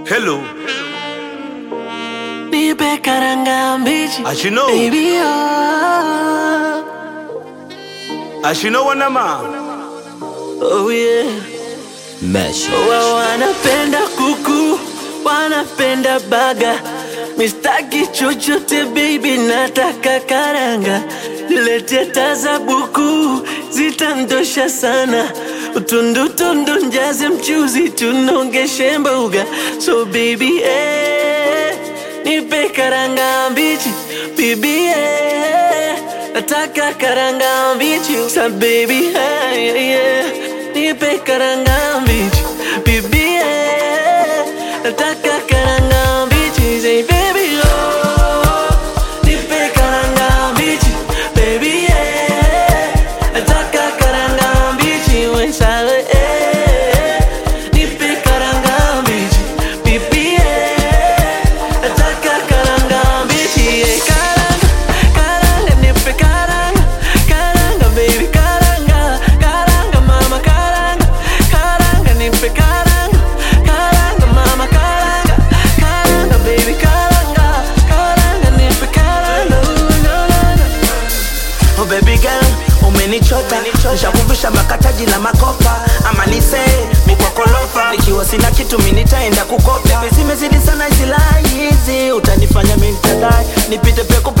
Hello, Nipe karanga mbichi as you know, baby oh, as you know, wanama. oh yeah Mesh. Wa wanapenda kuku wanapenda baga mistaki chochote baby nataka karanga niletee tazabuku zitandosha sana utundutundu njaze mchuzi tunongeshe mboga so baby eh, nipe karanga mbichi bibi eh, nataka karanga mbichi sa baby eh, yeah. nipe karanga mbichi bibi eh, nataka karanga mbichi say baby oh nipe karanga mbichi baby eh, nataka karanga mbichi wesale eh, nipe karanga mbichi bibi eh, nataka karanga mbichi eh, karanga karanga nipe karanga karanga baby karanga karanga mama karanga karanga nipe karanga karanga mama karanga karanga baby karanga karanga nipe karanga Ooh, no, no, no. Oh baby girl, umenichota nishakuvisha makataji na makopa ama nise mikwakolofa nikiwa sina kitu mi nitaenda kukopa zimezidi sana zilai hizi utanifanya mi nitadai nipite peku